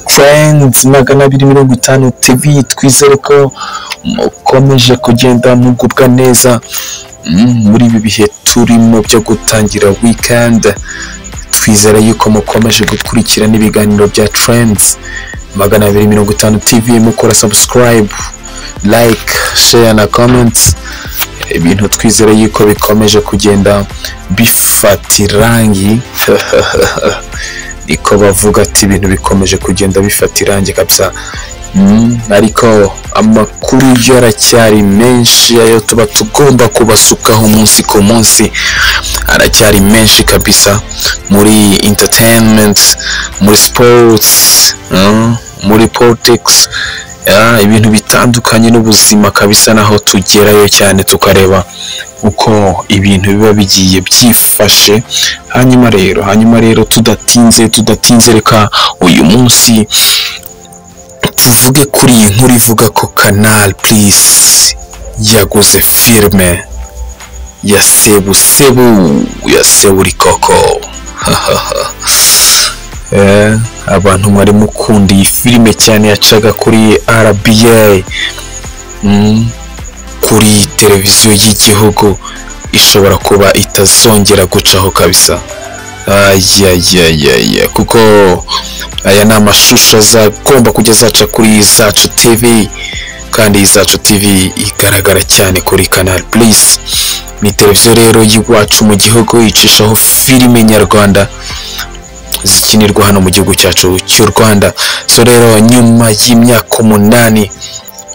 Friends magana abiri mirongo itanu TV twizere ko mukomeje kugenda mugubwa neza mm, muri ibi bihe turimo byo gutangira weekend twizera yuko mukomeje gukurikirana ibiganiro bya Trends magana abiri mirongo itanu TV mukora subscribe like share na comment ibintu twizere yuko bikomeje kugenda bifata irangi niko bavuga ati ibintu bikomeje kugenda bifata irangi kabisa Mm, ariko amakuru yo aracyari menshi ayo tuba tugomba kubasukaho umunsi ku munsi aracyari menshi kabisa muri entertainment muri sports mm, muri politics yeah, ibintu bitandukanye n'ubuzima kabisa naho tugerayo cyane tukareba uko ibintu biba bigiye byifashe hanyuma rero hanyuma rero tudatinze tudatinze reka uyu munsi tuvuge kuri iyi nkuru ivuga ko canal plus yaguze filime ya sebusebu ya seburikoko Eh, abantu mwari mukunda iyi filime cyane yacaga kuri rba Mm, kuri televiziyo y'igihugu ishobora kuba itazongera gucaho kabisa ayayayaya kuko aya ni amashusho azagomba kujya zaca kuri zacu tv kandi zacu tv igaragara cyane kuri canal plus ni televiziyo rero y'iwacu mu gihugu icishaho filime nyarwanda zikinirwa hano mu gihugu cyacu cy'u rwanda so rero nyuma y'imyaka umunani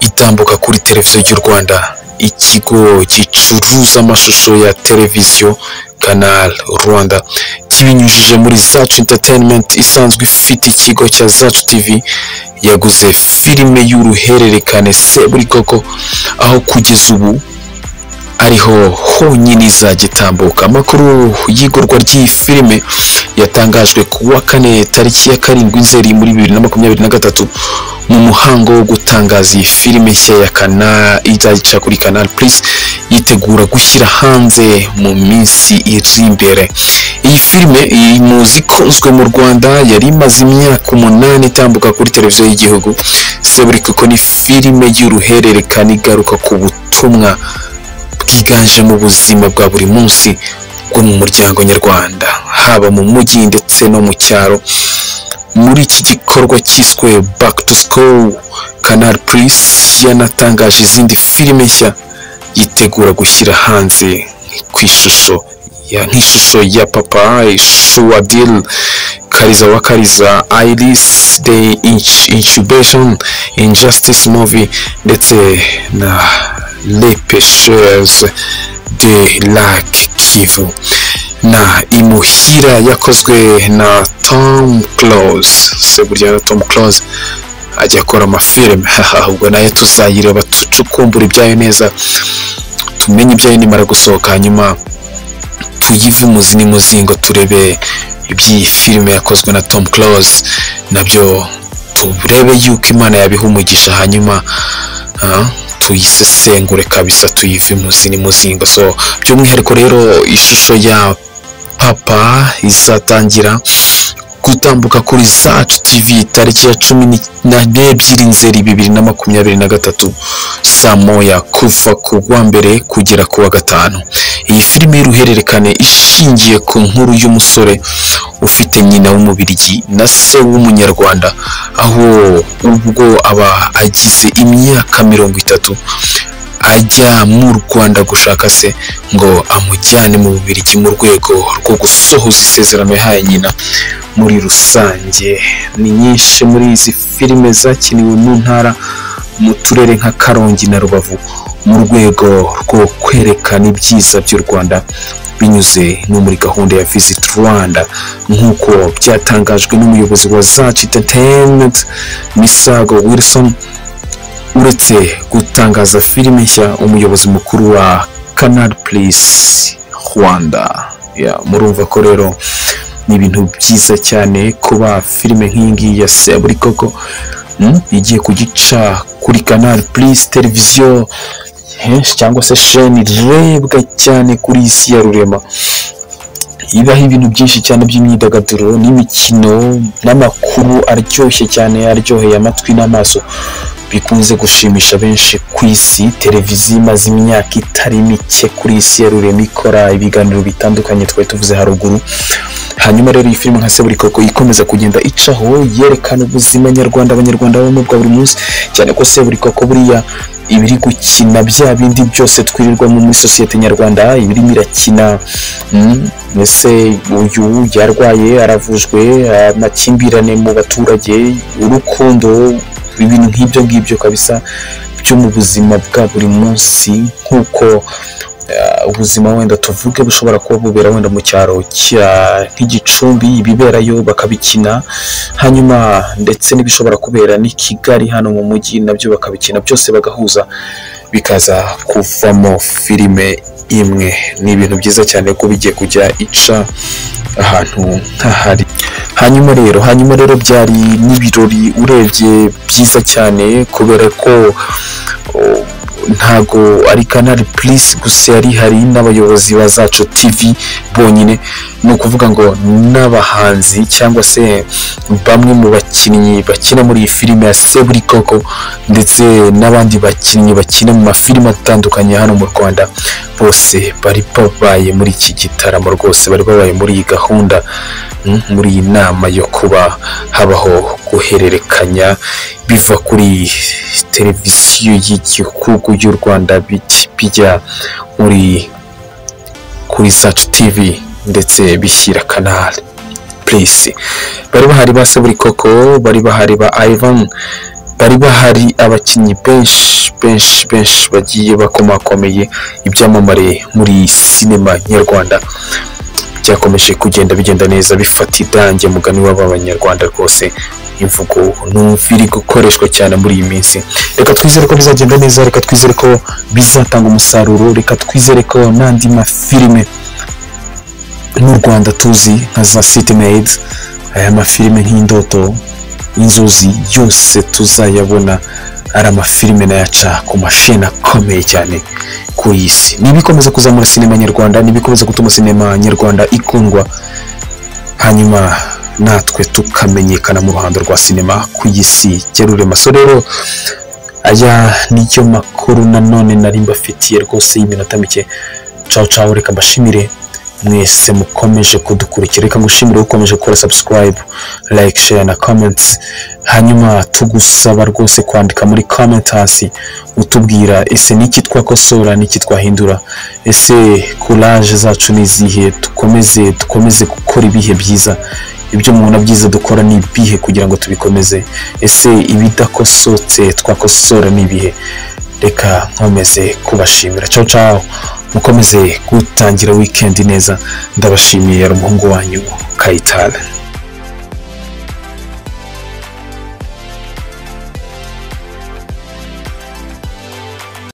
itambuka kuri televiziyo y'u rwanda ikigo gicuruza amashusho ya televiziyo canal rwanda kibinyujije muri zacu entertainment isanzwe ifite ikigo cya zacu tv yaguze filime y'uruhererekane seburikoko aho kugeza ubu ariho honyine izagitambuka amakuru y'igurwa ry'iyi filime yatangajwe ku wa kane tariki ya karindwi nzeri muri bibiri na makumyabiri na gatatu mu muhango wo gutangaza iyi filime nshya ya kana izayica kuri canal plus yitegura gushyira hanze mu minsi iri imbere iyi filime iri mu zikunzwe mu rwanda yari imaze imyaka umunani itambuka kuri televiziyo y'igihugu seburi kuko ni filime y'uruhererekane igaruka ku butumwa bwiganje mu buzima bwa buri munsi bwo mu muryango nyarwanda haba mu mujyi ndetse no mu cyaro muri iki gikorwa cyiswe back to school canal plus yanatangaje izindi filime nshya yitegura gushyira hanze ku ishusho ya nk'ishusho ya papa shuwadil kariza wa kariza iris the Inch- incubation injustice movie ndetse na les pêcheurs de lac kivu na imuhira yakozwe na tom close se burya na tom close ajya akora amafilime haha ahubwo nayo tuzayireba tucukumbura ibyayo neza tumenye ibyayo nimara gusohoka hanyuma tuyive umuzi n'imuzingo turebe iby'iyi filime yakozwe na tom close nabyo turebe yuko imana yabiha umugisha hanyuma ah, tuyisesengure kabisa tuyive imuzi n'imuzingo so by'umwihariko rero ishusho ya papa izatangira gutambuka kuri zacu tv tariki ya cumi na n'ebyiri nzeri bibiri na makumyabiri na gatatu saa moya kuva ku wa mbere kugera ku wa gatanu iyi filime y'uruhererekane ishingiye ku nkuru y'umusore ufite nyina w'umubirigi na se w'umunyarwanda aho ubwo aba agize imyaka mirongo itatu ajya mu rwanda gushaka se ngo amujyane mu bubirigi mu rwego rwo gusohoza isezerano yahaye nyina muri rusange ni nyinshi muri izi filime zakiniwe mu ntara mu turere nka karongi na rubavu mu rwego rwo kwerekana ibyiza by'u rwanda binyuze no muri gahunda ya visit rwanda nk'uko byatangajwe n'umuyobozi wa zacu entertainment misago wilson uretse gutangaza filime nshya umuyobozi mukuru wa canal plus rwanda Yeah, murumva ko rero ni ibintu byiza cyane kuba filime nk'iyi ngiyi ya seburi koko mm, igiye kugica kuri canal plus televiziyo henshi cyangwa se sheni irebwa cyane kuri iyi si ya rurema ibaho ibintu byinshi cyane by'imyidagaduro n'imikino n'amakuru aryoshye cyane aryoheye amatwi n'amaso bikunze gushimisha benshi ku isi televiziyo imaze imyaka itari mike kuri isi ya rurema ikora ibiganiro bitandukanye twari tuvuze haruguru hanyuma rero iyi filime nka seburikoko ikomeza kugenda icaho yerekana ubuzima nyarwanda abanyarwanda babamo bwa buri munsi cyane ko seburikoko buriya ibiri gukina bya bindi byose twirirwamo muri sosiyete nyarwanda ibirimo irakina mm, ese uyu yarwaye aravujwe amakimbirane mu baturage urukundo ibintu nk'ibyo ngibyo kabisa byo mu buzima bwa buri munsi nk'uko eh, ubuzima wenda tuvuge bushobora kuba bubera wenda mu cyaro cya- nk'igicumbi ibiberayo bakabikina hanyuma ndetse n'ibishobora kubera n'i kigali hano mu mujyi nabyo bakabikina byose bagahuza bikaza kuvamo filime imwe ni ibintu byiza cyane ko bigiye kujya ica ahantu nk'ahari hanyuma rero hanyuma rero byari n'ibirori urebye byiza cyane kubera ko oh, ntago ari kanari purisi gusa yari hari n'abayobozi ba zacu tivi bonyine ni ukuvuga ngo n'abahanzi cyangwa se bamwe mu bakinnyi bakina muri iyi filime ya seburikoko ndetse n'abandi bakinnyi bakina mu mafilime atandukanye hano mu rwanda bose bari babaye muri iki gitaramo rwose bari babaye muri iyi gahunda mm, muri iyi nama yo kuba habaho guhererekanya biva kuri televiziyo y'igihugu y'u rwanda bij- bijya muri kuri sacu tivi ndetse bishyira kanali purisi bari bahari ba seburikoko bari bahari ba ivan bari bahari abakinnyi benshi benshi benshi bagiye bakomakomeye ibyamamare muri sinema nyarwanda byakomeje kugenda bigenda neza bifata idange mugani w'abanyarwanda rwose imvugo numva iri gukoreshwa cyane muri iyi minsi reka twizere ko bizagenda neza reka twizere ko bizatanga umusaruro reka twizere ko n'andi mafilime mu rwanda tuzi nka za city made aya mafilime nk'indoto inzuzi yose tuzayabona ari amafilime nayaca ku masheni akomeye cyane ku isi n'ibikomeza kuzamura sinema nyarwanda n'ibikomeza gutuma sinema nyarwanda ikundwa hanyuma natwe tukamenyekana mu ruhando rwa sinema ku isi cyerurema so rero aya niyo makuru nanone nari mbafitiye rwose y'iminota mike cawo cawo reka mbashimire mwese mukomeje kudukurikira reka ngushimire ukomeje gukora subscribe like share na comment hanyuma tugusaba rwose kwandika muri comment hasi utubwira ese niki twakosora niki twahindura ese courage zacu ni izihe dukomeze dukomeze gukora ibihe byiza ibyo mubona byiza dukora ni ibihe kugira ngo tubikomeze ese ibidakosotse twakosora ni ibihe reka nkomeze kubashimira ciao ciao mukomeze gutangira weekend neza ndabashimiye yari umuhungu wanyu kayitana